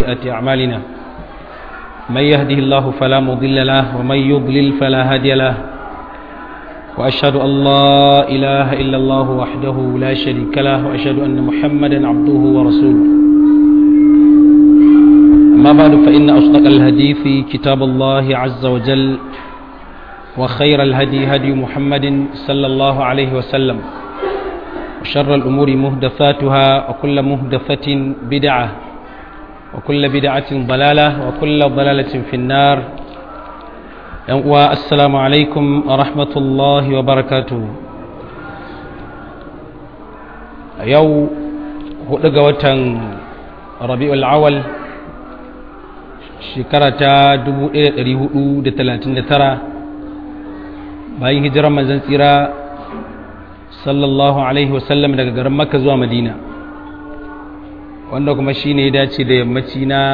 سيئات أعمالنا من يهده الله فلا مضل له ومن يضلل فلا هادي له وأشهد أن لا إله إلا الله وحده لا شريك له وأشهد أن محمدا عبده ورسوله أما بعد فإن أصدق الحديث كتاب الله عز وجل وخير الهدي هدي محمد صلى الله عليه وسلم وشر الأمور مهدثاتها وكل مهدثة بدعة وكل بدعة ضلالة وكل ضلالة في النار والسلام عليكم ورحمة الله وبركاته يو هدقة ربيع العول شكرة دبو إيه ترى bayan hijirar manzan tsira sallallahu alaihi wasallam daga garin makka zuwa madina wanda kuma shi ne ya dace da yammaci na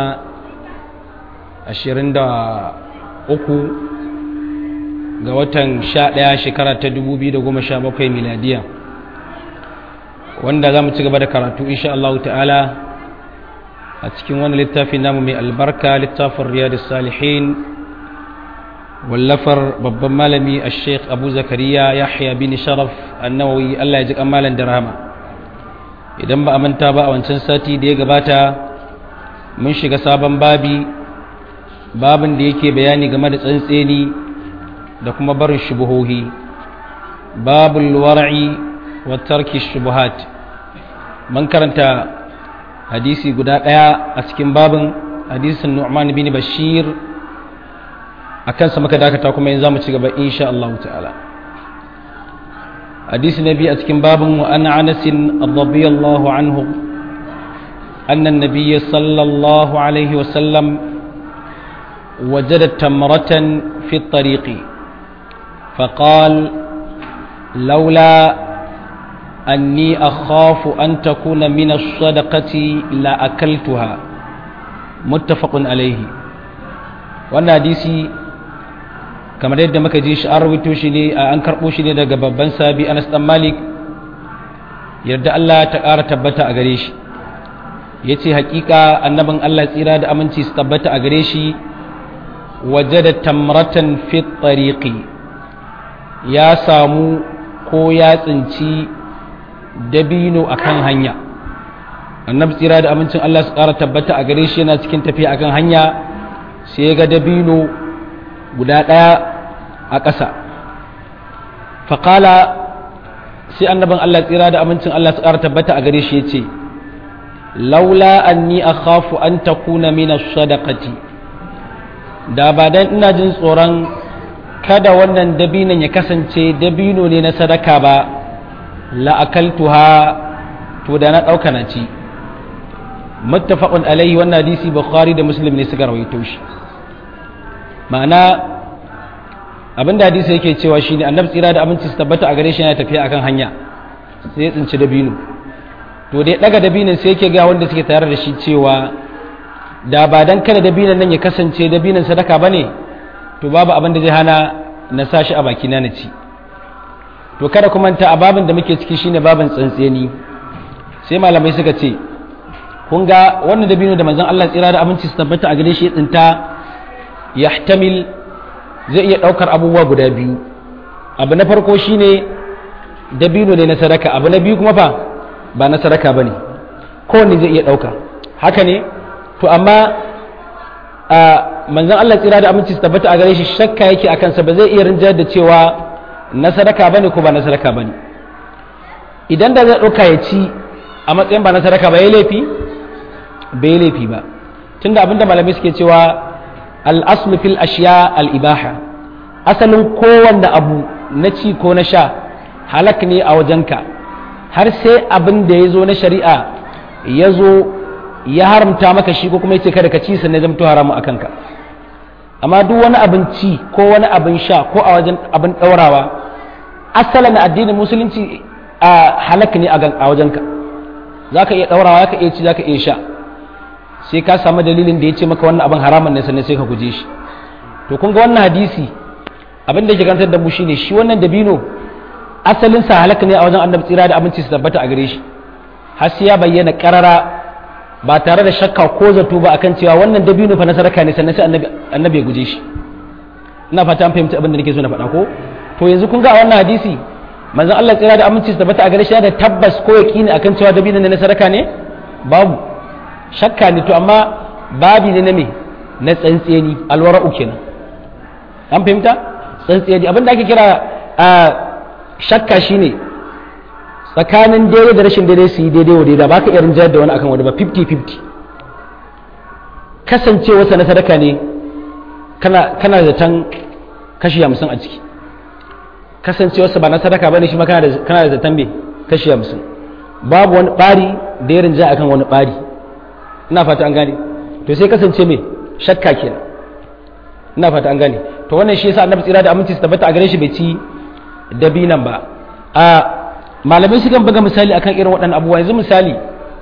23 ga watan 11 shekara ta 2017 miladiya wanda za mu ci gaba da karatu insha Allah ta'ala a cikin wani littafin namu mai albarka littafin riyadus salihin wallafar babban malami a sheikh abu zakariya yahya bin sharaf annawawi allah ya ji kamalan da rahama idan ba a manta ba a wancan sati da ya gabata mun shiga sabon babi babin da yake bayani game da tsantseni da kuma barin shubuhohi babul war'i wa tarki shubuhat mun karanta hadisi guda ɗaya a cikin babin hadisin nu'man bin bashir a kansa muka dakata kuma yanzu za mu ci gaba insha Allah ta'ala hadisi na biyu a cikin babin wa ana anasin radiyallahu anhu أن النبي صلى الله عليه وسلم وجد تمرة في الطريق فقال لولا أني أخاف أن تكون من الصدقة لأكلتها متفق عليه وأن حديثي kamar yadda muka ji shi an rubuto shi ne an karɓo shi ne daga babban sabi anas dan malik yadda Allah ta ƙara tabbata a gare shi ya ce haƙiƙa annabin Allah tsira da aminci su tabbata a gare shi waje da tamratan fit tariqi ya samu ko ya tsinci dabino akan hanya annabi tsira da amincin Allah su ƙara tabbata a gare shi yana cikin tafiya akan hanya sai ya ga dabino guda ɗaya a ƙasa faƙala sai annabin Allah tsira da amincin Allah su ƙara tabbata a gare shi ya ce laula anni akhafu an takuna min sadaqati da ba dan ina jin tsoron kada wannan dabinon ya kasance dabino ne na sadaka ba la akaltuha to da na ɗauka na ci muttafaqun alaihi wannan hadisi bukhari da muslim ne suka rawaito shi ma'ana abinda hadisi yake cewa shine annabi tsira da abinci su tabbata a gare shi yana tafiya akan hanya sai ya tsinci dabino to da ya daga dabinin sai yake ga wanda suke tare da shi cewa da ba dan kada dabinan nan ya kasance dabinan sadaka bane to babu abin da zai hana na sa shi a baki na na ci to kada kuma ta ababin da muke ciki shine babin tsantseni sai malamai suka ce kun ga wannan dabino da manzon Allah tsira da abinci su tabbata a gare shi ya tsinta yahtamil zai iya ɗaukar abubuwa guda biyu abu na farko shine dabino ne na sadaka abu na biyu kuma fa ba na sadaka ba ne kowanne zai iya ɗauka haka ne to amma a manzan Allah tsira da aminci su tabbata a gare shi shakka yake a kansa ba zai iya rinjar da cewa na sadaka ba ne ko ba na sadaka ba ne idan da zai ɗauka ya ci a matsayin ba na sadaka ba ya laifi bai laifi ba tunda abinda malamai suke cewa al'aslu fil ashiya al'ibaha asalin kowanne abu na ci ko na sha halak ne a wajenka har sai abin da ya zo na shari'a ya zo ya haramta maka shi ko kuma ya ce kada ka ci sannan zamto haramu a kanka amma duk wani abin ci ko wani abin sha ko a wajen abin ɗaurawa asalin addinin musulunci a halak ne a wajenka za ka iya ɗaurawa za ka iya ci za ka iya sha sai ka samu dalilin da ya ce maka wannan abin haramun ne sannan sai ka guje shi to kun ga wannan hadisi abin da ke kantar da mu shine shi wannan dabino asalin sa halaka ne a wajen annabi tsira da abinci su tabbata a gare shi har sai ya bayyana karara ba tare da shakka ko zato ba akan cewa wannan dabino fa na sadaka ne sannan sai annabi annabi ya guje shi ina fata an fahimci abin da nake so na faɗa ko to yanzu kun ga a wannan hadisi manzon Allah tsira da aminci su tabbata a gare shi da tabbas ko yaqini akan cewa dabino ne na sadaka ne babu shakka ne to amma babi ne na me na tsantseni alwara'u kenan an fahimta tsantseni abin da ake kira a shakka shine tsakanin daidai da rashin daidai su yi daidai wa daidai ba ka iya rinjayar da wani akan wani ba 50-50 kasancewarsa na sadaka ne kana da tan kashi hamsin a ciki kasancewarsa ba na sadaka ba ne shi ma kana da zaton me kashi hamsin babu wani ɓari da ya rinjaya akan wani ɓari ina fata an gane to sai kasance me shakka kenan ina fata an gane to wannan shi yasa annabi tsira da aminci su tabbata a gare shi bai ci dabinan ba a malamai sukan buga misali akan irin waɗannan abubuwa yanzu misali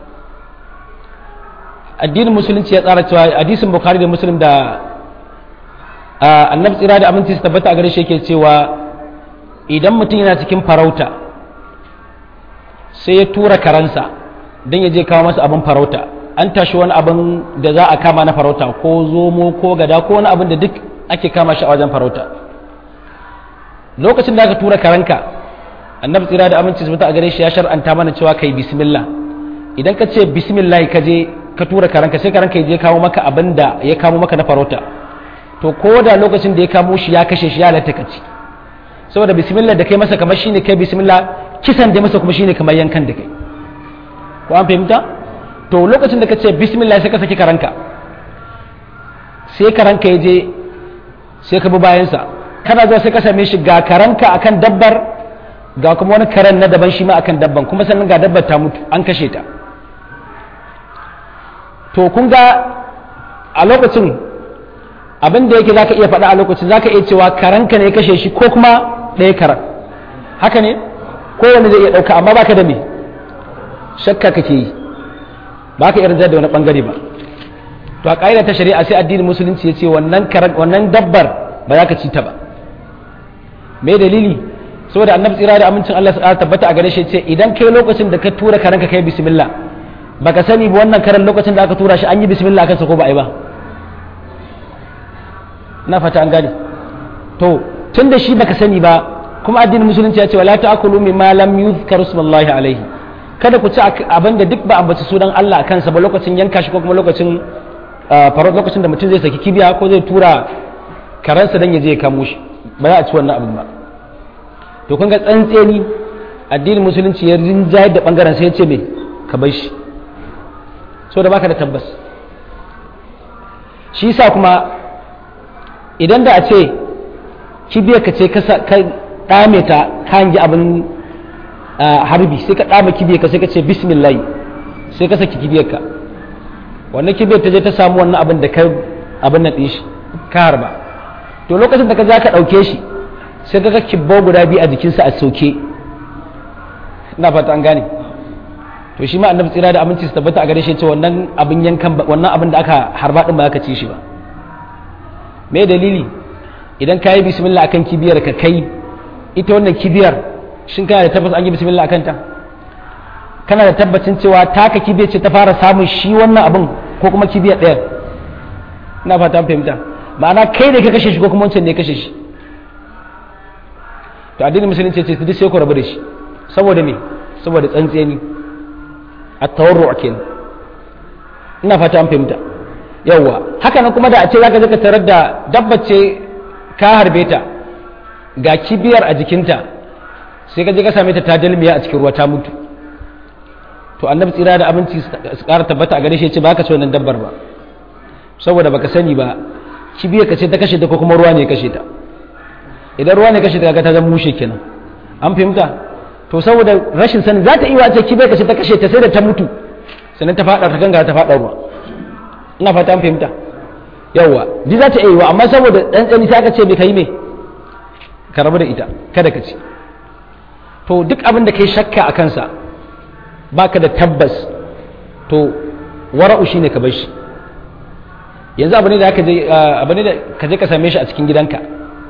addinin musulunci ya tsara cewa hadisin bukhari da muslim da annabi tsira da aminci su tabbata a gare shi yake cewa idan mutum yana cikin farauta sai ya tura karansa don ya je kawo masa abin farauta an tashi wani abin da za a kama na farauta ko zomo ko gada ko wani abin da duk ake kama shi a wajen farauta lokacin da aka tura karanka annabi tsira da aminci su a gare shi ya shar'anta mana cewa kai bismillah idan ka ce bismillah ka je ka tura karanka sai karanka ya je kawo maka abin da ya kamo maka na farauta to ko da lokacin da ya kamo shi ya kashe shi ya halatta ka ci saboda bismillah da kai masa kamar shine kai bismillah kisan da masa kuma shine kamar yankan da kai ko an fahimta to lokacin da ka ce bismillah sai ka saki karanka sai karanka ya je sai ka bi bayansa kana zuwa sai ka same shi ga karanka akan dabbar ga kuma wani karen na daban shi ma akan dabban kuma sannan ga dabbar ta mutu an kashe ta to kun ga a lokacin abin da yake zaka iya faɗa a lokacin zaka iya cewa karanka ne ya kashe shi ko kuma ɗaya karan haka ne kowane zai iya ɗauka amma baka da me shakka kake yi ba ka yarda da wani bangare ba to a ƙa'ida ta shari'a sai addinin musulunci ya ce wannan wannan dabbar ba za ka ci ta ba me dalili saboda annabi tsira da amincin Allah ya tabbata a gare shi ce idan kai lokacin da ka tura karanka kai bismillah baka sani ba wannan karan lokacin da aka tura shi an yi bismillah akan sa ko ba a yi ba na fata an gane to tun da shi baka sani ba kuma addinin musulunci ya ce wala ta'kulu mimma lam yuzkar ismullahi alaihi kada ku ci abin da duk ba ambaci sunan Allah a kansa ba lokacin yanka shi ko kuma lokacin farot lokacin da mutum zai saki kibiya ko zai tura karansa dan ya je ya kamo shi ba za a ci wannan abin ba to kun ga tsantseni addinin musulunci ya rinjayar da bangaren sai ya ce me ka bar shi so da baka da tabbas shi yasa kuma idan da a ce kibiyar ka ce ka dame ta ka hangi abin harbi sai ka dame kibiyar ka sai ka ce bismillah sai ka saki kibiyar ka wannan kibiyar ta je ta samu wannan abin da ka abin na shi ka harba to lokacin da ka za ka ɗauke shi sai ka ga kibbo guda biyu a jikinsa a soke ina fata an gane to shi ma annabi tsira da aminci su tabbata a gare shi ce wannan abin yankan wannan abin da aka harba din ba ka ci shi ba me dalili idan ka yi bismillah akan kibiyar ka kai ita wannan kibiyar shin kana da tabbas an yi bismillah akan ta kana da tabbacin cewa taka kibiyar ce ta fara samun shi wannan abin ko kuma kibiyar ɗaya ina fata fahimta ma'ana kai ne ka kashe shi ko kuma wancan ne ya kashe shi to addinin musulunci ce duk sai ku rabu da shi saboda me saboda tsantseni at-tawarru kenan ina fata an fahimta yawwa haka nan kuma da a ce zaka je ka tarar da dabbar ce ka harbe ta ga kibiyar a jikinta sai ka je ka same ta ta dalmiya a cikin ruwa ta mutu to annabi tsira da abinci su ƙara tabbata a gare shi ce ba ka ci wannan dabbar ba saboda baka sani ba kibiyar ka ce ta kashe ta ko kuma ruwa ne ya kashe ta idan ruwa ne kashe ta ga ta zama mushe kenan an fahimta to saboda rashin sani za ta iya ce kibiyar ka ce ta kashe ta sai da ta mutu sannan ta faɗa ta ganga ta faɗa ruwa ina fata an fahimta yawwa duk za ta iya yiwa amma saboda ɗan tsani sai aka ce bai kai me ka rabu da ita kada ka ci to duk abin da kai shakka a kansa baka da tabbas to wara'u shine ka bar shi yanzu abu ne da aka je abu ne da ka je ka same shi a cikin gidanka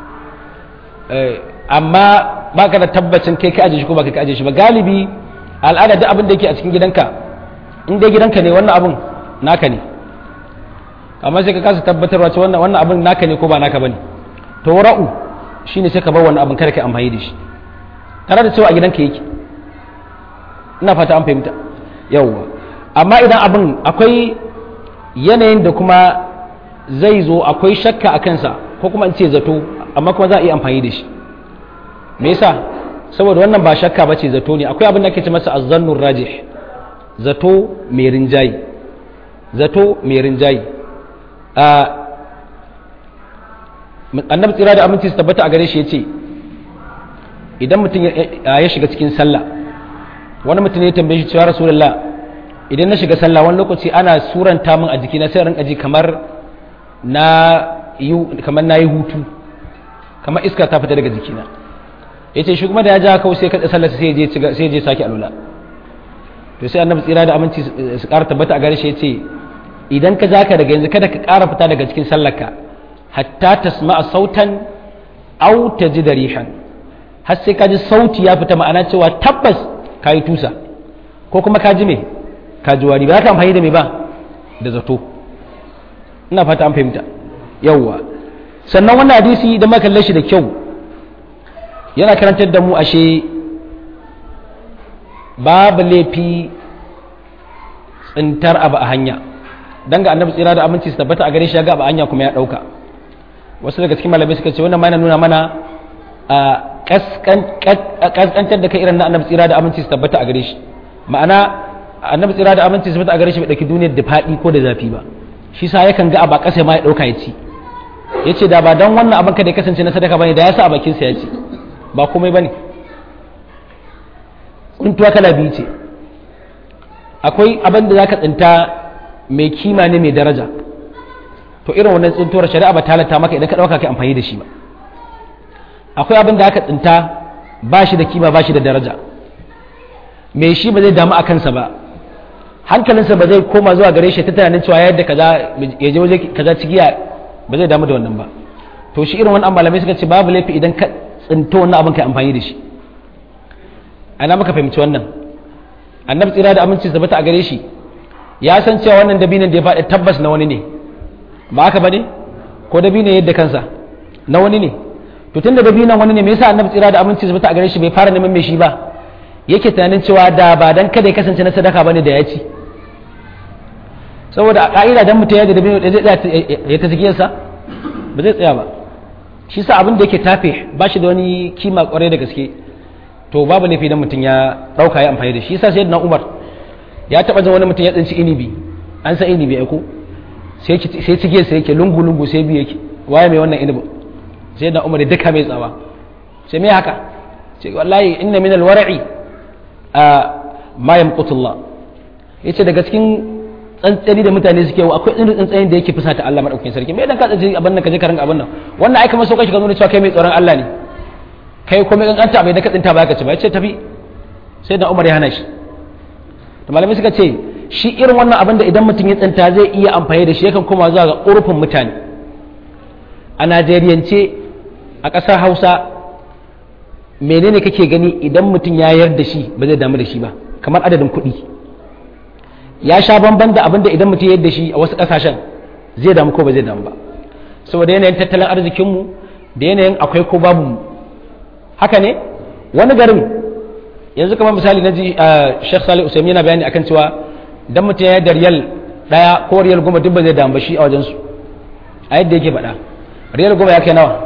amma baka da tabbacin kai ka aje shi ko baka ka aje shi ba galibi al'ada duk abin da yake a cikin gidanka in dai gidanka ne wannan abun naka ne amma sai ka kasa tabbatarwa ce wannan wannan abin naka ne ko ba naka bane to wara'u shine sai ka bar wannan abin kada ka amfani da shi tare da cewa a gidanka yake ina fata an fahimta yawwa amma idan abin akwai yanayin da kuma zai zo akwai shakka a kansa ko kuma in ce zato amma kuma za a iya amfani da shi me yasa saboda wannan ba shakka ba ce zato ne akwai abin da ake ce masa azzannur rajih zato mai rinjayi zato mai rinjayi annabi tsira da aminci su tabbata a gare shi ya ce idan mutum ya shiga cikin sallah wani mutum ya tambaye shi cewa rasulullah idan na shiga sallah wani lokaci ana suranta min a jikina sai rinka ji kamar na yi kamar na yi hutu kamar iska ta fita daga jikina ya ce shi kuma da ya ja kawai sai kaɗa sallah sai ya je sake alula to sai annabi tsira da aminci su ƙara tabbata a gare shi ya ce idan ka ja ka daga yanzu kada ka ƙara fita daga cikin sallarka hatta tasma'a sautan au tajida rihan har sai ka ji sauti ya fita ma'ana cewa tabbas ka yi tusa ko kuma ka ji me ka ji wari ba za ka amfani da me ba da zato ina fata an fahimta yawwa sannan wannan hadisi da muka kalle shi da kyau yana karantar da mu ashe babu laifi tsintar abu a hanya dan ga annabi tsira da aminci su tabbata a gare shi ya ga abu a hanya kuma ya dauka wasu daga cikin malamai suka ce wannan ma yana nuna mana a kaskantar da kai irin na annabi tsira da aminci su tabbata a gare shi ma'ana annabi tsira da aminci su tabbata a gare shi bai dauki duniyar da faɗi ko da zafi ba shi sa yakan ga a ba ƙasa ma ya ɗauka ya ci ya ce da ba don wannan abin ka da ya kasance na sadaka bane da ya sa a bakinsa ya ci ba komai bane tsuntuwa kala biyu ce akwai abin da za ka tsinta mai kima ne mai daraja to irin wannan tsuntuwar shari'a ba talata maka idan ka ɗauka kai amfani da shi ba akwai abin da aka tsinta ba shi da kima ba shi da daraja mai shi ba zai damu a kansa ba hankalinsa ba zai koma zuwa gare shi ta tunanin cewa yadda kaza ya je waje kaza cigiya ba zai damu da wannan ba to shi irin wannan malamai suka ce babu laifi idan ka tsinto wannan abin kai amfani da shi ana maka fahimci wannan annabi tsira da aminci zabata a gare shi ya san cewa wannan dabinin da ya faɗi tabbas na wani ne ba haka bane ko dabinin yadda kansa na wani ne to tunda dabinan wani ne me yasa annabi tsira da aminci zabata a gare shi bai fara neman mai shi ba yake tunanin cewa da ba dan kada ya kasance na sadaka bane da ya ci saboda a ka'ida dan mutum ya da dabino da zai tsaya ya ta zikiyarsa ba zai tsaya ba shi sa abin da yake tafe ba shi da wani kima kwarai da gaske to babu laifi dan mutum ya dauka ya amfani da shi yasa sayyidina Umar ya taba jin wani mutum ya tsinci inibi an san inibi ai ko sai sai cigiyar sai yake lungu lungu sai biye yake waye mai wannan inibin sayyidina Umar ya duka mai tsawa sai me haka sai wallahi inna min al-wara'i ma yamqutullah yace daga cikin tsantsani da mutane suke yi akwai irin tsantsani da yake fusata Allah madaukakin sarki me dan ka tsaji abin nan ka je ka rinka abin nan wannan ai kamar so kashi ka nuna cewa kai mai tsoron Allah ne kai kuma in an ta bai da ka tsinta ba ka ci ba yace tafi sai da Umar ya hana shi to malamai suka ce shi irin wannan abin da idan mutum ya tsinta zai iya amfani da shi yakan koma zuwa ga urfin mutane a Najeriyance a ƙasar Hausa menene kake gani idan mutum ya yarda shi ba zai damu da shi ba kamar adadin kuɗi ya sha bamban da abin da idan mutum ya yarda shi a wasu ƙasashen zai damu ko ba zai damu ba saboda yanayin tattalin arzikinmu da yanayin akwai ko babu mu haka ne wani garin yanzu kamar misali na ji Sheikh Salih Usaimi yana bayani akan cewa dan mutum ya yarda riyal daya ko riyal goma duk ba zai damu ba shi a wajensu a yadda yake faɗa riyal goma ya kai nawa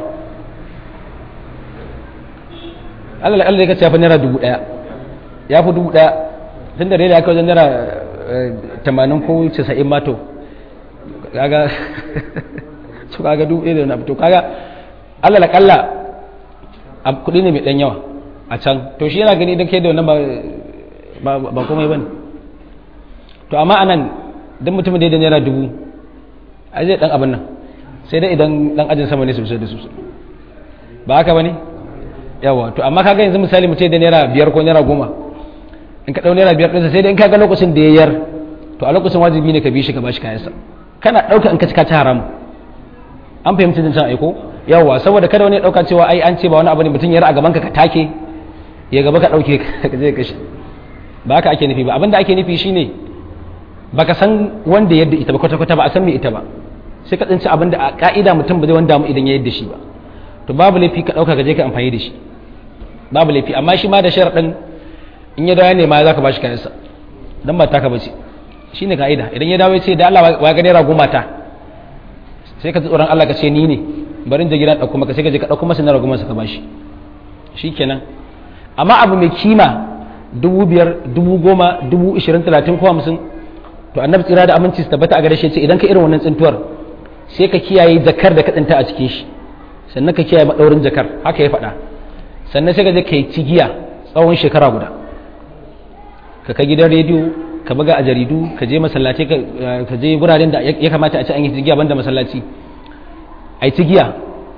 Allah Allah ya ce ya fi naira dubu ɗaya ya fi dubu ɗaya tun da rera ya kai wajen naira tamanin ko casa'in mato kaga su kaga dubu ɗaya da wani to kaga Allah la kalla a kuɗi ne mai ɗan yawa a can to shi yana gani idan kai da wannan ba komai ba ne to amma anan don mutumin da ya da naira dubu a zai ɗan abin nan sai dai idan ɗan ajin sama ne sosai da sosai ba haka ba ne yawa to amma kaga yanzu misali mutum da naira biyar ko naira goma in ka ɗau naira biyar ɗinsa sai dai in kaga lokacin da ya yar to a lokacin wajibi ne ka bi shi ka bashi kayansa kana ɗauka in ka cika ta haramu an fahimci jin can aiko yawa saboda kada wani ya ɗauka cewa ai an ce ba wani abu ne mutum ya a gaban ka ka take ya gaba ka ɗauke ka je kashe ba haka ake nufi ba abinda ake nufi shine baka san wanda yadda ita ba kwata kwata ba a san me ita ba sai ka tsinci abin da a ka'ida mutum ba zai wanda mu idan ya yadda shi ba to babu laifi ka dauka ka je ka amfani da shi babu laifi amma shi ma da sharadin in ya dawo ne ma zaka bashi kayansa dan ba taka bace shine ka'ida idan ya dawo ya ce da Allah wa ga naira goma ta sai ka ji tsoron Allah ka ce ni ne bari je gidan dauko maka sai ka je ka dauko masa naira goma ka bashi shikenan amma abu mai kima dubu biyar dubu goma dubu ishirin talatin ko hamsin to annabi tsira da aminci su tabbata a gare shi ce idan ka irin wannan tsintuwar sai ka kiyaye jakar da ka tsinta a cikin shi sannan ka kiyaye madaurin jakar haka ya faɗa sannan sai ka je ka yi cigiya tsawon shekara guda ka kai gidan rediyo ka buga a jaridu ka je masallaci ka je wuraren da ya kamata a ci an yi cigiya banda masallaci a yi cigiya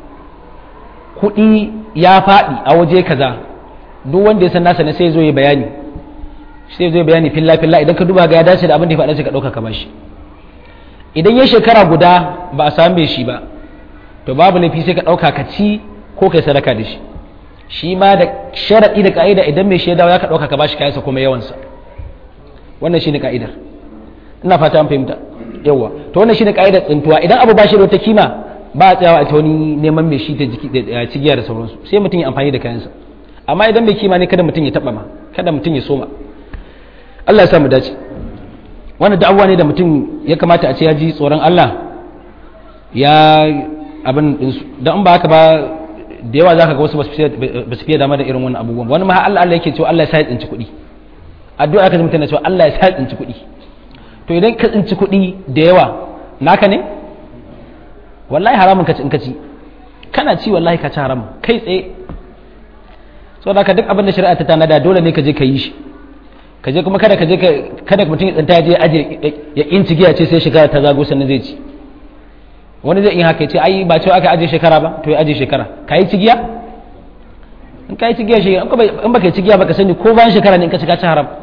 kuɗi ya faɗi a waje kaza duk wanda ya san nasa ne sai zo ya bayani sai zo ya bayani filla filla idan ka duba ga ya dace da abin da ya faɗa sai ka ɗauka ka bashi idan ya shekara guda ba a same shi ba to babu laifi sai ka ɗauka ka ci ko kai sadaka da shi shi ma da sharaɗi da ka'ida idan mai shaidawa ya ka ɗauka ka bashi kayansa kuma yawansa wannan shine ka'idar ina fata an fahimta yawa to wannan shine ka'idar tsintuwa idan abu ba shi da wata kima ba a tsayawa a ta wani neman mai shi ta cigiya da sauransu sai mutum ya amfani da kayansa amma idan bai kima ne kada mutum ya taba ma kada mutum ya soma Allah ya sa mu dace wannan da'awa ne da mutum ya kamata a ce ya ji tsoron Allah ya abin din su dan ba haka ba da yawa zaka ga wasu ba su fiye dama da irin wannan abubuwan wani ma Allah Allah yake cewa Allah ya sa ya tsinci kuɗi addu'a ka ji mutum na cewa Allah ya sa ya tsinci kuɗi to idan ka tsinci kuɗi da yawa naka ne wallahi haramun ka ci in ka ci kana ci wallahi ka ci haram kai tsaye saboda ka duk abin da shari'a ta tanada dole ne ka je ka yi shi ka je kuma kada ka je kada mutum ya tsanta je aje ya inci giya ce sai shekara ta zago sannan zai ci wani zai yi haka ya ce ai ba cewa aka aje shekara ba to ya aje shekara ka yi cigiya in ka yi cigiya shi in baka yi cigiya baka sani ko bayan shekara ne in ka ci ka ci haram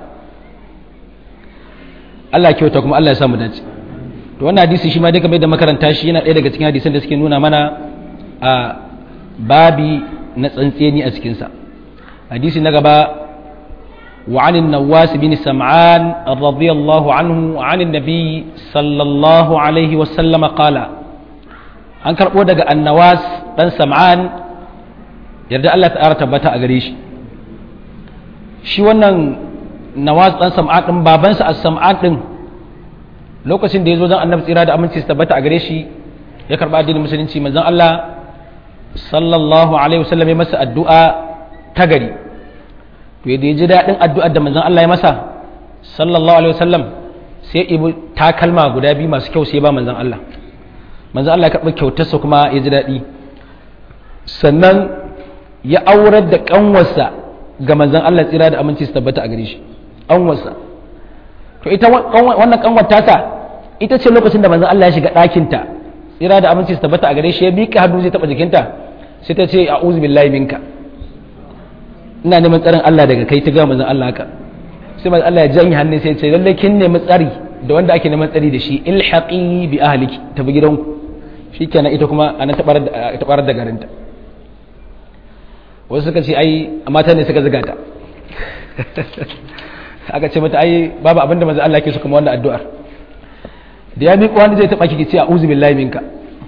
Allah kyauta kuma Allah ya samu dace to wannan hadisi shi ma dai kamar da makaranta shi yana ɗaya daga cikin hadisan da suke nuna mana a babi na tsantseni a cikinsa hadisi na gaba وعن النواس بن سمعان رضي الله عنه عن النبي صلى الله عليه وسلم قال an karɓo daga annawas ɗan sam'an yarda Allah ta'ala tabbata a gare shi shi wannan nawas ɗan sam'an ɗin babansa a sam'an ɗin lokacin da ya zo zan annabi tsira da aminci su tabbata a gare shi ya karɓa addinin musulunci manzon Allah sallallahu alaihi wasallam ya masa addu'a ta gari to yadda ya ji daɗin addu'ar da manzon Allah ya masa sallallahu alaihi wasallam sai ibu takalma guda biyu masu kyau sai ba manzon Allah manzon Allah ya karɓi kyautarsa kuma ya ji daɗi sannan ya aurar da ƙanwarsa ga manzon Allah tsira da aminci su tabbata a gare shi ƙanwarsa to ita wannan ƙanwar tasa ita ce lokacin da manzon Allah ya shiga ɗakinta tsira da aminci su tabbata a gare shi ya miƙa hannu zai taɓa jikinta sai ta ce a'udhu billahi minka ina neman tsarin Allah daga kai ta ga manzon Allah haka sai manzon Allah ya janye hannun sai ya ce lalle kin nemi tsari da wanda ake neman tsari da shi ilhaqi bi ahliki tafi gidanku shikenan ita kuma anan ta barar da garinta wasu suka ce ai mata ne suka zuga ta aka ce mata ai babu abinda manzon Allah ke so kuma wannan addu'ar da ya miƙo wanda zai taɓa ki ce a'udhu billahi minka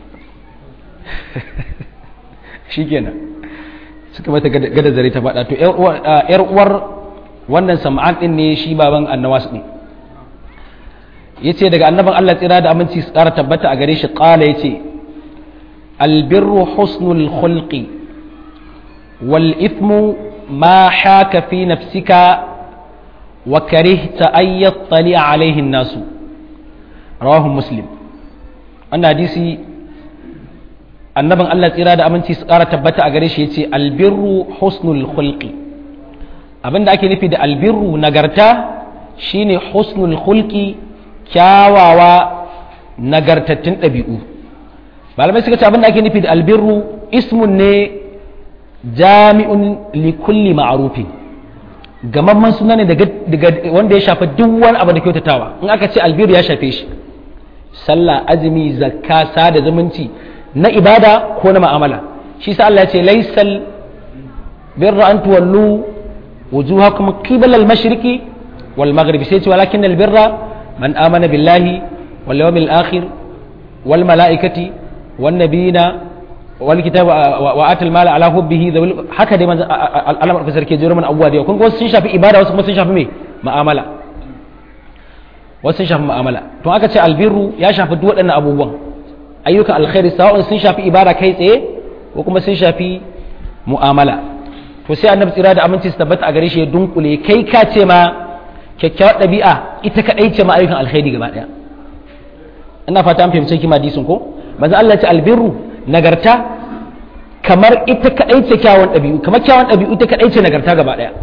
shikenan suka mata gada zare ta faɗa to ‘yar uwar wannan sam'an ɗin ne shi baban annawas ɗin ya ce daga annaban Allah tsira da aminci su ƙara tabbata a gare shi ƙala ya ce albirru husnul khulqi wal ithmu ma haka fi nafsika wa karihta an yattali alaihin nasu rawahu muslim wannan hadisi annabin Allah tsira da aminci su ƙara tabbata a gare shi ya ce albirru husnul khulqi abinda ake nufi da albirru nagarta shine husnul khulqi kyawawa nagartattun ɗabi'u malamai suka ce abinda ake nufi da albirru ismun ne jami'un likulli ma'arufin gamamman suna ne daga wanda ya shafa duk wani abu da kyautatawa in aka ce albirru ya shafe shi sallah azumi zakka sada zumunci na ibada ko na ma'amala shi sa Allah ya ce laisal birra an tuwallu wujuhakum qibala al-mashriqi wal maghribi sai ce walakin al-birra man amana billahi wal yawmil akhir wal malaikati wan nabiyina wal kitab wa atal mala ala hubbihi haka dai manzo Allah madaukakin sarki jiro mana abubuwa da yau kun ga wasu sun shafi ibada wasu kuma sun shafi me mu'amala wasu sun shafi mu'amala to aka ce albirru ya shafi duk waɗannan abubuwan ayyukan alkhairi sawa'un sun shafi ibada kai tsaye ko kuma sun shafi mu'amala to sai annabi tsira da aminci su tabbata a gare shi ya dunkule kai ka ce ma kyakkyawar ɗabi'a ita kaɗai ce ma ayyukan alkhairi gaba ɗaya ina fata an fahimci kima hadisin ko manzo Allah ya ce albirru nagarta kamar ita kaɗai ce kyawun ɗabi'u kamar kyawun ɗabi'u ita kaɗai ce nagarta gaba ɗaya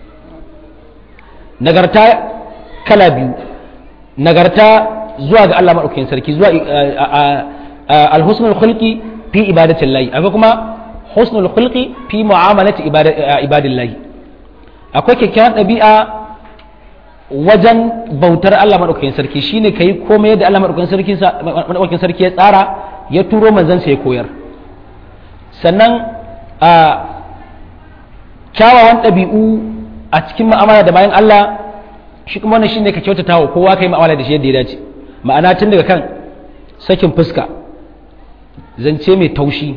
nagarta kala biyu nagarta zuwa ga Allah maɗaukakin sarki zuwa alhusnul khulqi fi ibadatin lahi akwai kuma husnul khulqi fi mu'amalati ibadin lahi akwai kyakkyawan ɗabi'a wajen bautar Allah maɗaukakin sarki shine kai komai yadda Allah maɗaukakin sarki ya tsara ya turo manzansa ya koyar sannan a kyawawan ɗabi'u a cikin mu'amala da bayan Allah shi kuma wannan shine ka kyautata wa kowa kai mu'amala da shi yadda ya dace ma'ana tun daga kan sakin fuska zance mai taushi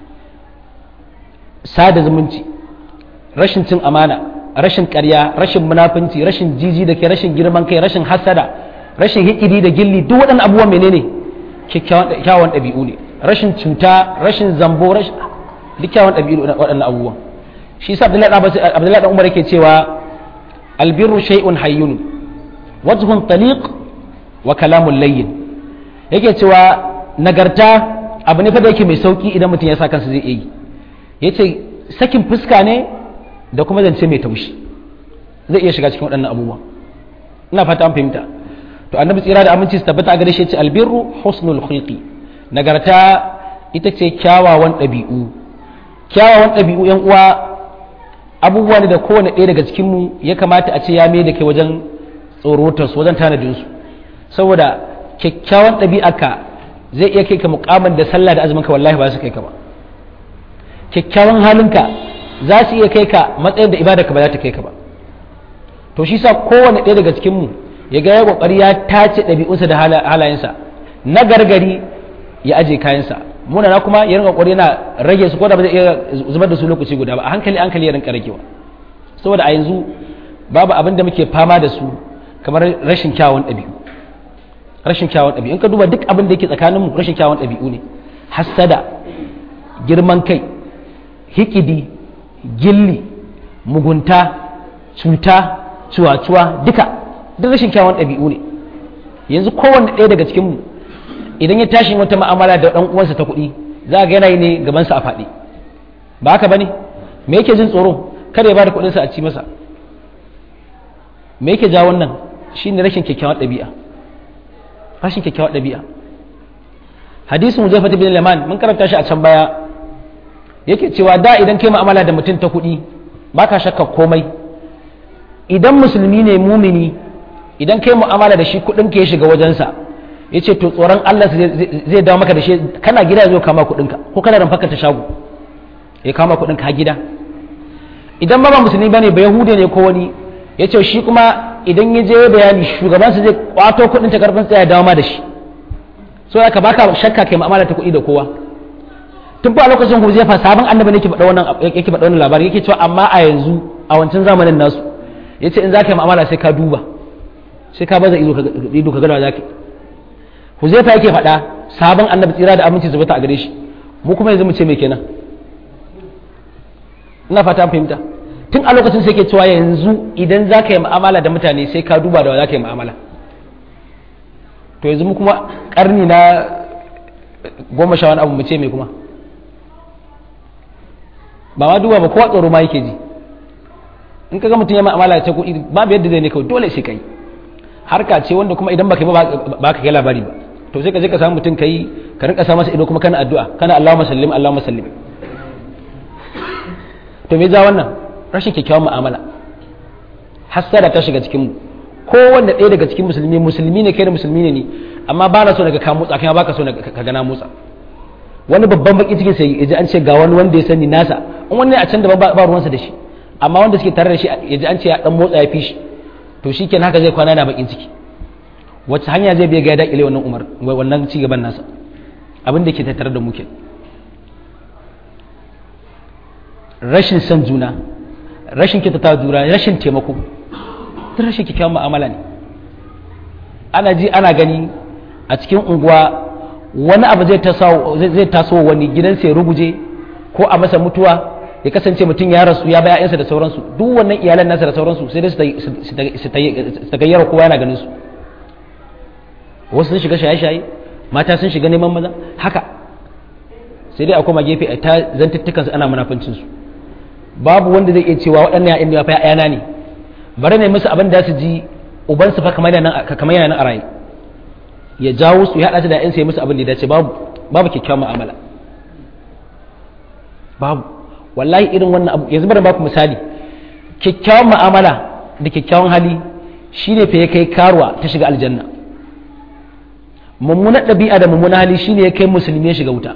sada zumunci rashin cin amana rashin ƙarya rashin munafunci rashin jiji da ke rashin girman kai rashin hasada rashin hikiri da gilli duk waɗannan abubuwan menene kyakkyawan ɗabi'u ne rashin cuta rashin zambo rashin duk kyawun ɗabi'u waɗannan abubuwan shi sa abdullahi ɗan umar yake cewa albirru shay'un hayyun wajhun taliq wa kalamun layyin yake cewa nagarta abu ne fa da yake mai sauki idan mutum ya sa kansa zai yi yace sakin fuska ne da kuma zance mai taushi zai iya shiga cikin waɗannan abubuwan ina fata an fahimta to annabi tsira da aminci su tabbata a gare shi yace albirru husnul khulqi nagarta ita ce kyawawan ɗabi'u kyawawan ɗabi'u yan uwa abubuwa ne da kowane ɗaya daga cikinmu ya kamata a ce ya mai da kai wajen tsorotarsu wajen tanadinsu saboda kyakkyawan ɗabi'arka zai iya kai ka mukamin da sallah da azumin ka wallahi ba su kai ka ba kyakkyawan halinka za su iya kai ka matsayin da ibadarka ba za ta kai ka ba to shi sa kowane ɗaya daga cikinmu ya ga ya kokari ya tace ɗabi'unsa da halayensa na gargari ya aje kayansa muna na kuma ya rinka kokari yana rage su ko da ba zai iya zubar da su lokaci guda ba a hankali hankali ya rinka ragewa saboda a yanzu babu abin da muke fama da su kamar rashin kyawun ɗabi'u rashin kyawun ɗabi'u in ka duba duk abin da yake tsakanin mu rashin kyawun ɗabi'u ne hassada girman kai hikidi gilli mugunta cuta cuwa-cuwa duka duk rashin kyawun ɗabi'u ne yanzu kowanne ɗaya daga cikin mu idan ya tashi wata ma'amala da ɗan uwansa ta kuɗi za ga yanayi ne gabansa a faɗi ba haka bane me yake jin tsoro kada ya bada kuɗinsa a ci masa me yake ja wannan shine rashin kyakkyawar ɗabi'a rashin kyakkyawar ɗabi'a hadisin Huzaifa bin Liman mun karanta shi a can baya yake cewa da idan kai mu'amala da mutum ta kuɗi baka shakka komai idan musulmi ne mumini idan kai mu'amala da shi kuɗin ka ya shiga wajensa ya ce to tsoron Allah zai dawo maka da shi kana gida zo kama kuɗinka ko kana ramfaka ta shago ya kama kuɗinka ha gida idan ba ba musulmi bane ba yahude ne ko wani ya ce shi kuma idan ya je bayani shugabansa zai kwato kuɗin ta karfin tsaya dawo ma da shi so aka baka shakka kai mu'amala ta kuɗi da kowa tun ba lokacin ku zai fa sabon annabi ne yake faɗa wannan yake faɗa wannan labari yake cewa amma a yanzu a wancan zamanin nasu yace in zaka yi mu'amala sai ka duba sai ka baza ido ka ido ka ga zaka Huzaifa yake faɗa sabon annabi tsira da aminci zubata a gare shi mu kuma yanzu mu ce me kenan ina fata an fahimta tun a lokacin sai ke cewa yanzu idan za ka yi mu'amala da mutane sai ka duba da wa za ka yi mu'amala to yanzu mu kuma karni na goma sha wani abu mu ce me kuma ba ma duba ba kowa tsoro ma yake ji in ka ga mutum ya mu'amala ta kuɗi babu yadda zai ne kawai dole sai ka yi harka ce wanda kuma idan baka yi ba ka kai labari ba to sai ka je ka samu mutum kai ka rinka sa masa ido kuma kana addu'a kana Allahumma sallim Allahumma sallim to me ja wannan rashin kyakkyawan mu'amala hasada ta shiga cikin mu kowanne ɗaya daga cikin musulmi musulmi ne kai da musulmi ne ni amma ba na so daga ka motsa kai ba ka so ka gana motsa wani babban baki cikin sai yaji an ce ga wani wanda ya sani nasa in wani a can da ba ruwansa da shi amma wanda suke tare da shi yaji an ce ya dan motsa ya fi shi to shi kenan haka zai kwana na bakin ciki wacce hanya zai biya ga ya daƙile wannan umar wannan ci gaban nasa abin da ke tattare da muke rashin son juna rashin kyautata juna rashin taimako duk rashin kyakkyawan mu'amala ne ana ji ana gani a cikin unguwa wani abu zai taso wani gidansa ya ruguje ko a masa mutuwa ya kasance mutum ya rasu ya baya yansa da sauransu duk wannan iyalan nasa da sauransu sai dai su tagayyara kowa yana ganin su wasu sun shiga shaye-shaye mata sun shiga neman maza haka sai dai a koma gefe a ta zantuttukansu ana munafuncinsu babu wanda zai iya cewa waɗannan ya'yan da ya yana ne bari ne musu abin da su ji ubansu fa kamar yana nan a raye ya jawo su ya haɗa su da ‘yansa ya musu abin da ya dace babu babu kyakkyawan mu'amala babu wallahi irin wannan abu yanzu bari baku misali kyakkyawan mu'amala da kyakkyawan hali shine fa ya kai karuwa ta shiga aljanna mummunar ɗabi'a da mummunar hali shine ya kai musulmi ya shiga wuta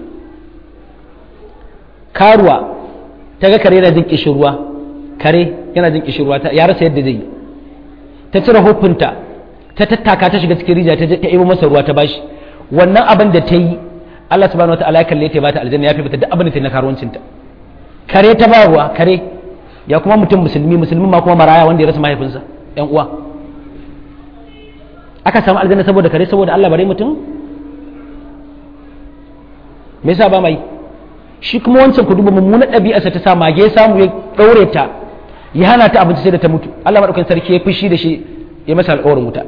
karuwa ta ga kare yana jin kishirwa kare yana jin kishirwa ya rasa yadda zai yi ta cire hufunta ta tattaka ta shiga cikin rijiya ta ta ibo masa ruwa ta bashi wannan abin da ta yi Allah subhanahu wataala ya kalle ta bata aljanna ya fi bata duk abin da ta yi na karuwancinta kare ta ba ruwa kare ya kuma mutum musulmi musulmi ma kuma maraya wanda ya rasa mahaifinsa yan uwa aka samu aljanna saboda kare saboda Allah bare mutum me yasa ba mai shi kuma wancan ku duba mummunar ɗabi'arsa ta sa mage samu ya ɗaure ta ya hana ta abinci sai da ta mutu Allah maɗaukakin sarki ya fushi da shi ya masa alƙawarin wuta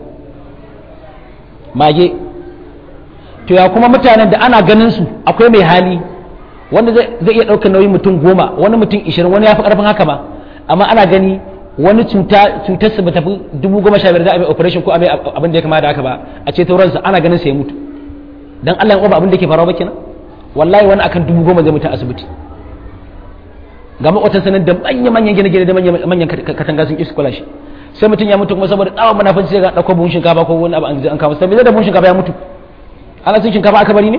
mage to ya kuma mutanen da ana ganin su akwai mai hali wanda zai iya ɗaukar nauyin mutum goma wani mutum ishirin wani ya fi ƙarfin haka ma amma ana gani wani cuta cutarsa ba tafi dubu goma sha biyar za a mai operation ko a mai abin da ya kama da haka ba a ce tauransa ana ganin sa ya mutu dan Allah ya ba abin da ke faruwa ba kenan wallahi wani akan dubu goma zai mutu a asibiti ga makwatan sanar da manya-manyan gine-gine da manyan katanga sun isu kula shi sai mutum ya mutu kuma saboda tsawon munafanci sai ga ɗauko buhun shinkafa ko wani abu an kama sai da buhun shinkafa ya mutu ana cin shinkafa aka bari ne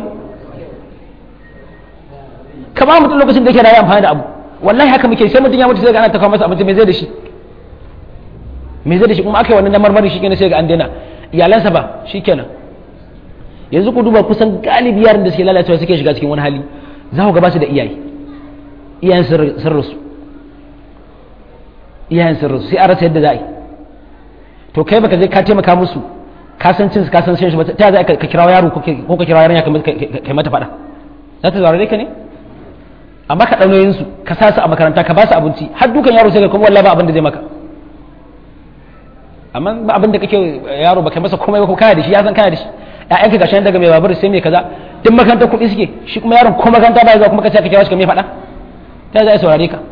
kama mutum lokacin da yake rayu amfani da abu wallahi haka muke sai mutum ya mutu sai ga ana ta kawo masa abinci mai zai da shi mai zai da shi kuma aka yi wannan na marmari shi kenan sai ga an daina iyalansa ba shi kenan yanzu ku duba kusan galibi yaran da suke lalacewa suke shiga cikin wani hali za ku ga ba su da iyaye iyayen sun rasu iyayen sun rasu sai a rasa yadda za a yi to kai baka je ka taimaka musu ka san cin ka san shan shi ba ta za ka kirawa yaro ko ka kirawa yarinya kai mata faɗa za ta zaurare ka ne amma ka ɗaunoyin su ka sa su a makaranta ka ba su abinci har dukan yaro sai ka kuma wallahi ba abin da zai maka amma ba abin da kake yaro ba kai masa komai ba ko kana da shi ya san kana da shi ƴaƴanka gashi daga mai babur sai mai kaza duk makarantar kuɗi suke shi kuma yaron ko makaranta ba ya zuwa kuma ka ce ka kira shi ka mai faɗa ta za a saurare ka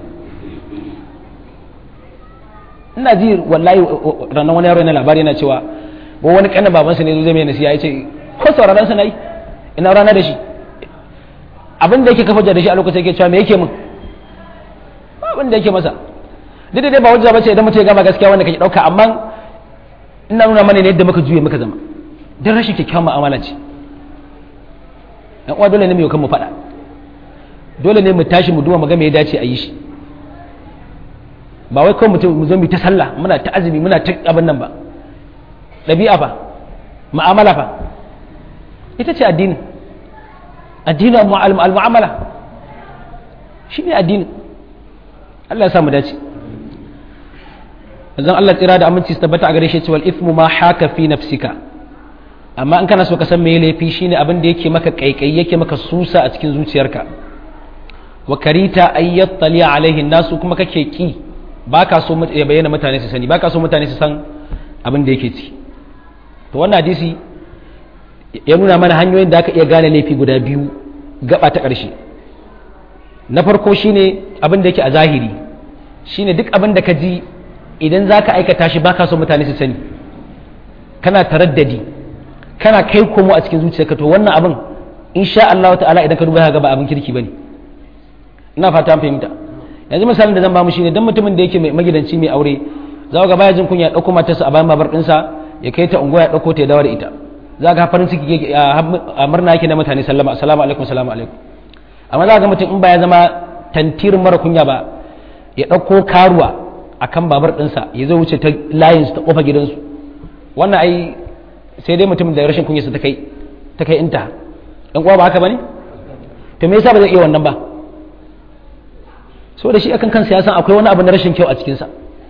ina ji wallahi ranar wani yaro yana labari yana cewa ko wani kanin babansa ne zai mai nasiya ya ce ko sauraron sa nayi ina rana da shi abin da yake kafa da shi a lokacin yake cewa me yake min abin da yake masa duk da dai ba hujja bace idan mutum ya gama gaskiya wanda kake dauka amma ina nuna mana ne yadda muka juye muka zama dan rashin kyakkyawan mu'amala ce yan uwa dole ne mu yi kan mu faɗa dole ne mu tashi mu duba mu ga me ya dace a yi shi ba wai kawai mutum mu zo mu ta sallah muna ta azumi muna ta abin nan ba ɗabi'a fa mu'amala fa ita ce addini addini al-mu'amala shi ne addini Allah ya sa mu dace zan Allah tsira da aminci su tabbata a gare shi cewa ithmu ma haka fi nafsika amma in kana so ka san me laifi shine abin da yake maka kaikai yake maka susa a cikin zuciyarka wa karita ayyattali alaihi nasu kuma kake ki baka so ya bayyana mutane su sani baka so mutane su san abin da yake ci to wannan hadisi ya nuna mana hanyoyin da aka iya gane laifi guda biyu gaba ta ƙarshe na farko shine abin da yake a zahiri shine duk abin da ka ji idan za ka aikata shi baka so mutane su sani kana taraddadi kana kai komo a cikin zuciyarka to wannan abin insha Allah ta'ala idan ka duba ga ba abin kirki bane ina fata an fahimta yanzu misalin da zan ba mu shine dan mutumin da yake mai magidanci mai aure za ga baya jin kunya ya dauko matarsa a bayan babar dinsa ya kai ta unguwa ya dauko ta ya dawo da ita za ga farin ciki a murna yake na mutane sallama assalamu alaikum assalamu alaikum amma za ga mutum in ba ya zama tantirin mara kunya ba ya dauko karuwa akan babar dinsa ya zo wuce ta layin ta kofa gidansu wannan ai sai dai mutum da rashin kunyarsa ta kai ta kai inta ɗan uwa ba haka bane to me yasa ba zai iya wannan ba saboda shi akan kansa ya san akwai wani abu na rashin kyau a cikinsa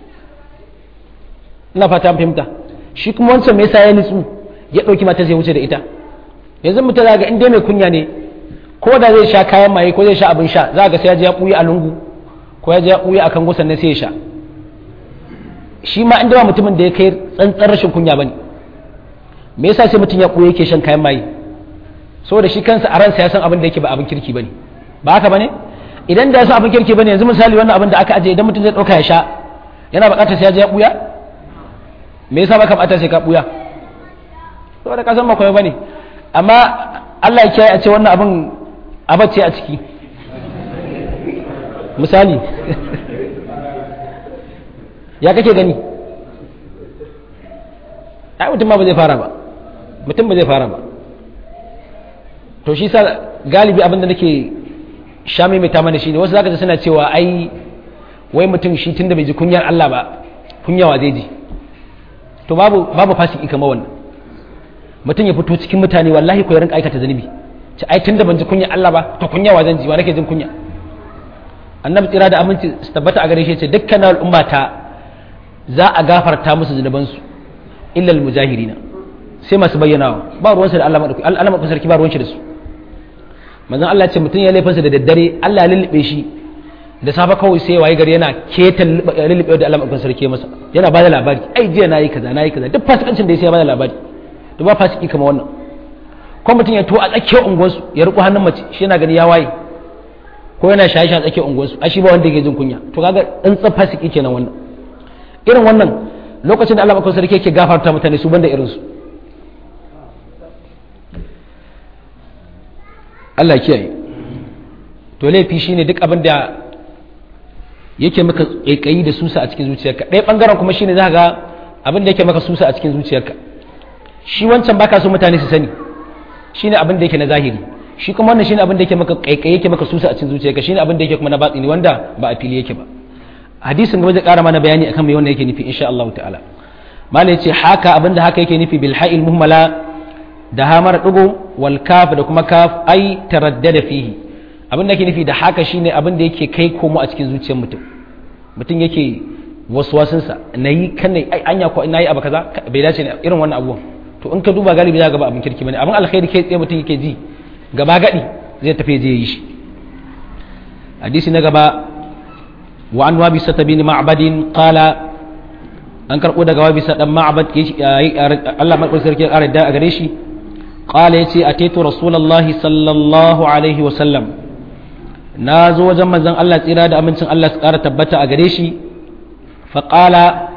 ina fata an fahimta shi kuma wancan me yasa ya nitsu ya ɗauki mata zai wuce da ita yanzu mutum za ga in dai mai kunya ne ko da zai sha kayan maye ko zai sha abin sha za ga sai ya je ya ɓuya a lungu ko ya je ya ɓuya a kan gusan ne sai ya sha shi ma inda ba mutumin da ya kai tsantsan rashin kunya bane me yasa sai mutum ya ɓuya yake shan kayan maye saboda shi kansa a ransa ya san abin da yake ba abin kirki bane ba haka bane idan da ya san abin kirki bane yanzu misali wannan abin da aka aje idan mutum zai ɗauka ya sha yana buƙatar sai ya je ya ɓuya me yasa baka buƙatar sai ka ɓuya saboda ka san ba koyo bane amma Allah ya kiyaye a ce wannan abin abacce a ciki misali ya kake gani ai mutum ma ba zai fara ba mutum ba zai fara ba to shi sa galibi abin da nake sha mai ta mana shine wasu zaka ji suna cewa ai wai mutum shi tunda bai ji kunyar Allah ba kunyawa zai ji to babu babu fasiki kamar wannan mutum ya fito cikin mutane wallahi ko ya rinka aikata zunubi ce ai tunda ban ji kunya Allah ba to kunya wa zan ji wa nake jin kunya annabi tsira da aminci su tabbata a gare shi ce dukkan al'umma ta za a gafarta musu zunuban su illa almujahirina sai masu bayyanawa ba ruwan sa da Allah madauki Allah madauki sarki ba ruwan shi da su manzon Allah ce mutum ya laifinsa da daddare Allah ya lullube shi da safa kawai sai waye gari yana ketan lullube da Allah madauki sarki masa yana bada labari ai jiya nayi kaza nayi kaza duk fasikancin da ya sai ya bada labari to ba fasiki kamar wannan ko mutum ya to a tsakiyar unguwarsu ya riko hannun mace shi yana gani ya waye ko yana shaye shi a tsakiyar unguwarsu a shi ba wanda yake jin kunya to kaga tsantsan fasiki kenan wannan irin wannan lokacin da Allah makon sarki yake gafarta mutane su banda irinsu Allah kiyaye to laifi shine duk abin da yake maka kaikayi da susa a cikin zuciyarka ɗaya bangaren kuma shine za ga abin da yake maka susa a cikin zuciyarka shi wancan baka so mutane su sani shine abin da yake na zahiri shi kuma wannan shine abin da yake maka kaikayi yake maka susa a cikin zuciyarka shine abin da yake kuma na batini wanda ba a fili yake ba hadisin gaba zai kara mana bayani akan me wannan yake nufi insha Allah ta'ala malai ce haka abin da haka yake nufi bil ha'il muhmala da hamar dugo wal kaf da kuma kaf ai taraddada fihi abin da yake nufi da haka shine abin da yake kai komo a cikin zuciyar mutum mutum yake waswasinsa nayi kan ai anya ko nayi abu kaza bai dace ne irin wannan abubuwan to in ka duba galibi za ka ba abin kirki bane abin alkhairi kai tsaye mutum yake ji gaba gadi zai tafi je yi shi hadisi na gaba wa an wabi sata bin ma'badin qala an karbo daga wabi sa dan ma'bad Allah madaukakin sarki ya da a gare shi qala yace ataitu rasulullahi sallallahu alaihi wa sallam na zo wajen manzon Allah tsira da amincin Allah su kara tabbata a gare shi fa qala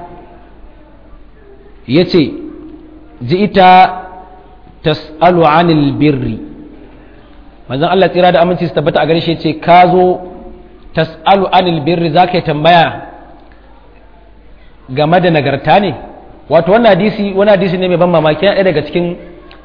yace ji'ita tas'alu anil birri manzon Allah tsira da aminci su tabbata a gare shi ce ka zo tas'alu anil birri zaka tambaya game da nagarta ne wato wannan hadisi wani hadisi ne mai ban mamaki yana daga cikin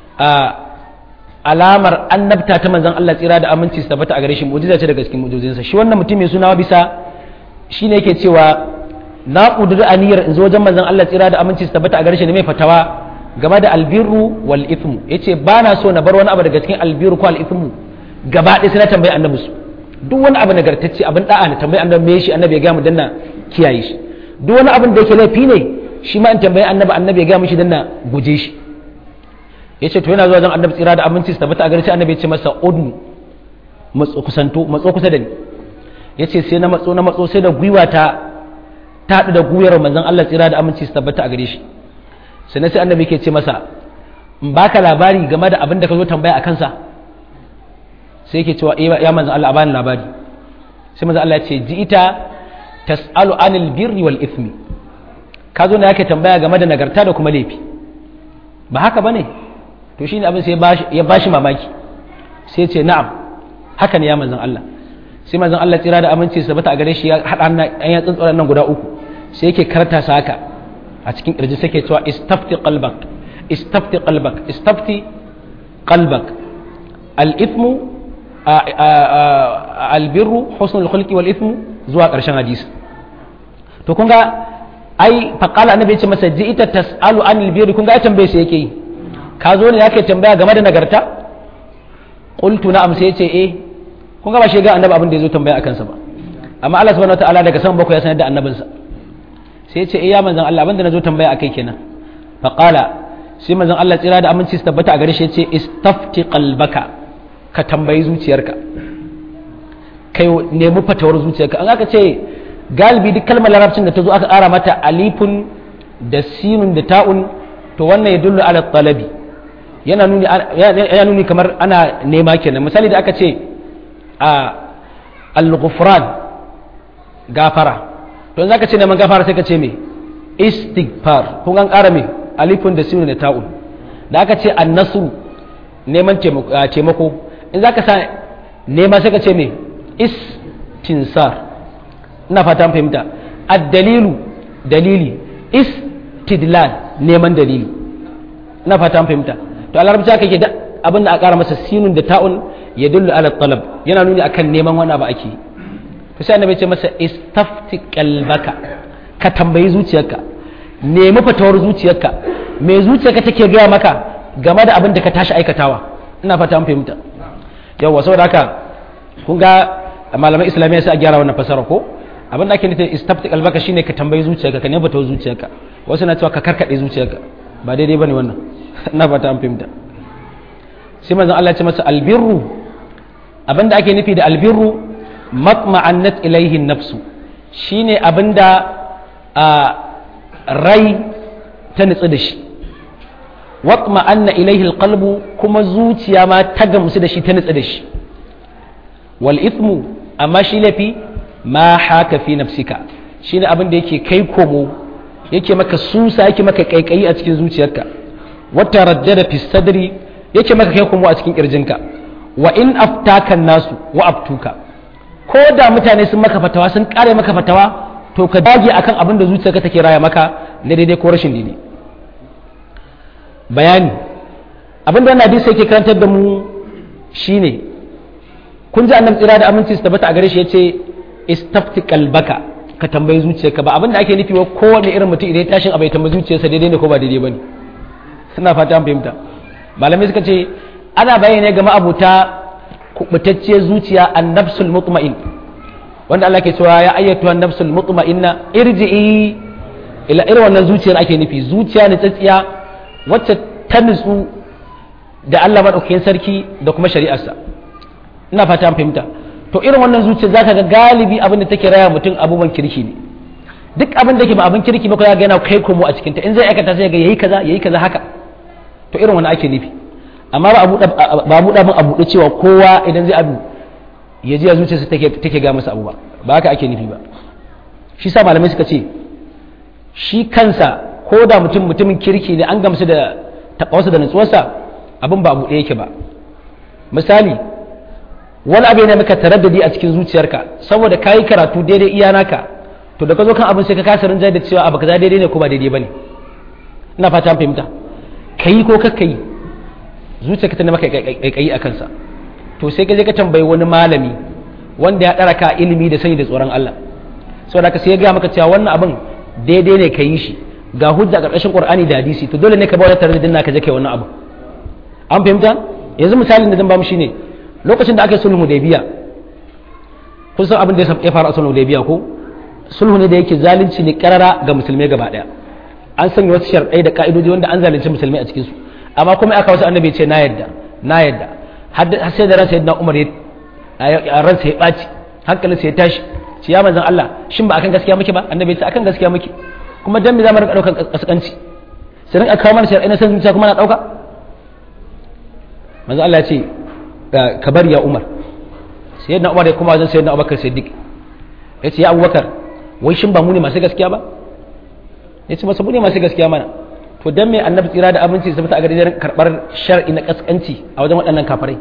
alamar annabta ta manzon Allah tsira da aminci su tabbata a gare shi mu'jiza ce daga cikin mu'jizinsa shi wannan mutum mai suna bisa shine yake cewa na ƙudiri aniyar in zo wajen manzon Allah tsira da aminci su tabbata a gare shi ne mai fatawa game da albirru wal ithmu yace ba na so na bar wani abu daga cikin albirru ko al ithmu gaba ɗaya sai na tambayi annabi su duk wani abu nagartacce abin da'a na tambayi annabi me shi annabi ya ga mu danna kiyaye shi duk wani abin da yake laifi ne shi ma in tambayi annabi annabi ya ga mishi danna guje shi yace to yana zuwa wajen annabi tsira da aminci su tabbata a gare shi annabi ya ce masa udnu matso kusanto matso kusa da ni yace sai na matso na matso sai da gwiwa ta ta haɗu da gwiwar manzon Allah tsira da aminci su tabbata a gare shi sai sai annabi ke ce masa in baka labari game da abin da ka zo tambaya a kansa sai yake cewa ya manzon Allah a bani labari sai manzon Allah ya ce ji ita tas'alu anil birri wal ithmi ka zo ne yake tambaya game da nagarta da kuma laifi ba haka bane to shine abin sai ya bashi mamaki sai ce na'am haka ne ya manzon Allah sai manzon Allah tsira da aminci su bata a gare shi ya hada an ya tsuntsuran nan guda uku sai yake karta sa haka a cikin kirji sai ke cewa istafti qalbak istafti qalbak istafti qalbak al-ithmu albirru husnul khulqi wal ithmu zuwa karshen hadisi to kun ga ai faqala annabi ce masa ji ita tasalu anil birri kun ga ya tambaye shi yake yi ka zo ne ya kai tambaya game da nagarta qultu na'am sai yace eh kun ga ba shi ga annabi abin da yazo tambaya akan sa ba amma Allah subhanahu wataala daga sama bakwai ya sanar da annabinsa sai yace eh ya manzon Allah abin da nazo tambaya akai kenan fa qala sai manzon Allah tsira da aminci su tabbata a gare shi yace istafti qalbaka ka tambayi zuciyarka kai nemi fatawar zuciyarka an aka ce galibi duk kalmar larabcin da ta zo aka ƙara mata alifun da sinun da ta'un to wannan ya dullu ala talabi yana nuni yana nuni kamar ana nema kenan misali da aka ce a al-ghufran gafara to zaka ce neman gafara sai ka ce me istighfar kun an ƙara me alifun da sinun da ta'un da aka ce an-nasru neman taimako in zaka sa nema sai ka ce me istinsar ina fata an fahimta ad-dalilu dalili istidlal neman dalili ina fata an fahimta to a larabci aka ke da abin da a ƙara masa sinun da ta'un ya dullu ala talab yana nuni akan neman wani abu ake to sai annabi ce masa istafti qalbaka ka tambayi zuciyarka nemi fatawar zuciyarka me zuciyarka take gaya maka game da abin da ka tashi aikatawa ina fata an fahimta yawa saboda haka kun ga malamai islamiyya sai a gyara wannan fasara ko abin da ake nufi istafti qalbaka shine ka tambayi zuciyarka ka nemi fatawar zuciyarka wasu na cewa ka karkade zuciyarka ba daidai bane wannan ina fata an fahimta sai manzon Allah ya ce masa albirru abinda ake nufi da albirru matma'annat ilaihi nafsu shine abinda a rai ta nutsu da shi watma'anna ilaihi alqalbu kuma zuciya ma ta gamsu da shi ta nutsu da shi wal ithmu amma shi lafi ma haka fi nafsika shine abinda yake kai komo yake maka susa yake maka kaikayi a cikin zuciyarka wata raddada fi sadri yake maka kai komo a cikin kirjinka wa in aftaka nasu wa abtuka ko da mutane sun maka fatawa sun kare maka fatawa to ka dage akan abin da zuciyarka take raya maka na daidai ko rashin daidai bayani abin da hadisi yake karantar da mu shine kun ji annabi tsira da aminci su tabbata a gare shi yace istafti qalbaka ka tambayi zuciyarka ba abin da ake nufi wa kowane irin mutum idan ya tashin abai tambayi zuciyarsa daidai ne ko ba daidai bane suna fata an fahimta malamai suka ce ana bayyana ga ma'abuta kubutacciyar zuciya annabsul mutma'in wanda Allah ke cewa ya ayyatu annabsul mutma'inna irji'i ila irin wannan zuciyar ake nufi zuciya ne tsatsiya wacce ta nutsu da Allah madaukakin sarki da kuma shari'arsa ina fata an fahimta to irin wannan zuciya zaka ga galibi abin da take raya mutum abubuwan kirki ne duk abin da ke ba abin kirki ba ko ya ga yana kai komo a cikin ta in zai aikata sai ga yayi kaza yayi kaza haka to irin wannan ake nufi amma ba a buɗa min a buɗe cewa kowa idan zai abu ya ji a zuciyarsa take ga masa abu ba ba haka ake nufi ba shi sa malamai suka ce shi kansa ko da mutum mutumin kirki ne an gamsu da taɓawarsa da nutsuwarsa abin ba a buɗe yake ba misali wani abu yana maka taraddadi a cikin zuciyarka saboda ka yi karatu daidai iya naka to da ka zo kan abin sai ka kasa rinjaye da cewa abu kaza daidai ne ko ba daidai ba ne ina fata fahimta ka yi ko kakka yi zuciyarka ta maka kaikayi a kansa to sai ka je ka tambayi wani malami wanda ya ɗara ka ilimi da sani da tsoron Allah saboda ka sai ya gaya maka cewa wannan abin daidai ne ka yi shi ga hujja a ƙarƙashin Qur'ani da hadisi to dole ne ka bada tare da dinna ka je kai wannan abu an fahimta yanzu misalin da zan ba mu shine lokacin da aka yi sulhu Hudaybiya kun san abin da ya faru a sulhu Hudaybiya ko sulhu ne da yake zalunci ne karara ga musulmai gaba daya an sanya wasu sharɗai da ka'idoji wanda an zalunci musulmai a cikin su amma kuma aka wasu annabi ce na yadda na yadda har sai da ransa yadda Umar ya ransa ya ɓaci hankalinsa ya tashi ce ya manzan Allah shin ba akan gaskiya muke ba annabi ce akan gaskiya muke kuma dan me za mu rinka ɗaukar kaskanci sai rinka kawo mana shar'i na san zuciya kuma na ɗauka manzan Allah ya ce ka bari ya Umar sai yadda Umar ya kuma wajen sayyidina Abubakar Siddiq ya ce ya Abubakar wai shin ba mu ne masu gaskiya ba ya ce masa mu ne masu gaskiya mana to dan me annabi tsira da abinci sai a gari karbar shar'i na kaskanci a wajen waɗannan kafirai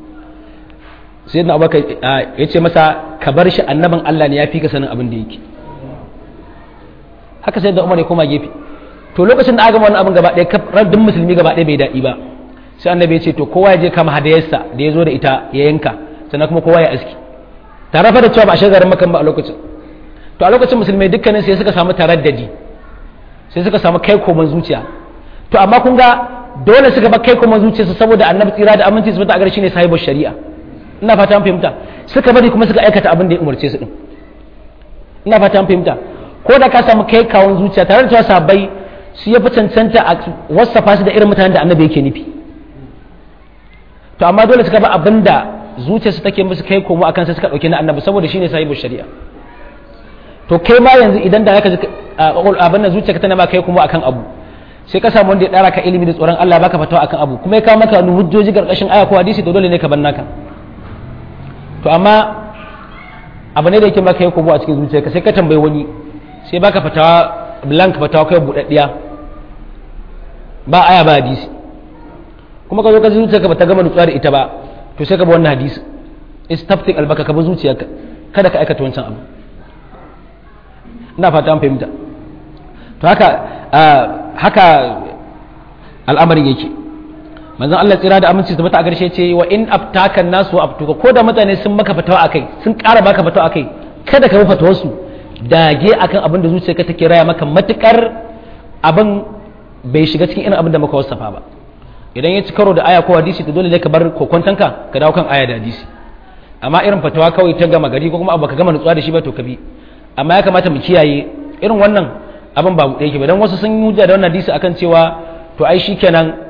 sai na abubakar ya ce masa ka bar shi annabin Allah ne ya fi ka sanin abin da yake haka sai da umar ya koma gefe to lokacin da aka wannan abin gaba ɗaya raddin musulmi gaba ɗaya bai daɗi ba sai annabi ya ce to kowa ya je kama hadayarsa da ya zo da ita ya yanka sannan kuma kowa ya aski tare fa da cewa ba a shagarin makan ba a lokacin to a lokacin musulmai dukkanin sai suka samu taraddadi sai suka samu kai koman zuciya to amma kun ga dole suka bar kai kuma zuciyarsu saboda annabi tsira da aminci su bata a gare shi ne sahibar shari'a ina fata an fahimta suka bari kuma suka aikata abin da ya umarce su din ina fata an fahimta ko da ka samu kai kawon zuciya tare da cewa sabai su ya fi cancanta a wasafa su da irin mutanen da annabi yake nufi to amma dole suka ba abin da zuciyarsu take musu kai komo akan sai suka dauke na annabi saboda shine sahibar shari'a to kai ma yanzu idan da aka abin da zuciyarka tana ma kai komo akan abu sai ka samu wanda ya dara ka ilimi da tsoron Allah baka fatawa akan abu kuma ya kawo maka wani hujjoji karkashin aya ko hadisi to dole ne ka bar naka to amma abu ne da yake maka kai komo a cikin zuciyarka sai ka tambayi wani sai baka fatawa blank fatawa kai budaddiya ba aya ba hadisi kuma ka zo ka zuciyarka bata gama nutsuwa da ita ba to sai ka bi wannan hadisi istaftik albaka ka bi zuciyarka kada ka aikata wancan abu ina fata an fahimta to haka haka al'amarin yake manzon Allah tsira da aminci tabbata a garshe ce wa in aftaka nasu wa aftuka ko da mutane sun maka fatawa akai sun ƙara baka fatawa akai kada ka bi fatawarsu dage akan abin da zuciyarka take raya maka matukar abin bai shiga cikin irin abin da muka wasafa ba idan ya ci karo da aya ko hadisi to dole ne ka bar kokontanka ka dawo kan aya da hadisi amma irin fatawa kawai ta gama gari ko kuma abu ka gama nutsuwa da shi ba to ka bi amma ya kamata mu kiyaye irin wannan abin ba ɗaya ke ba dan wasu sun yi hujja da wannan hadisi akan cewa to ai shikenan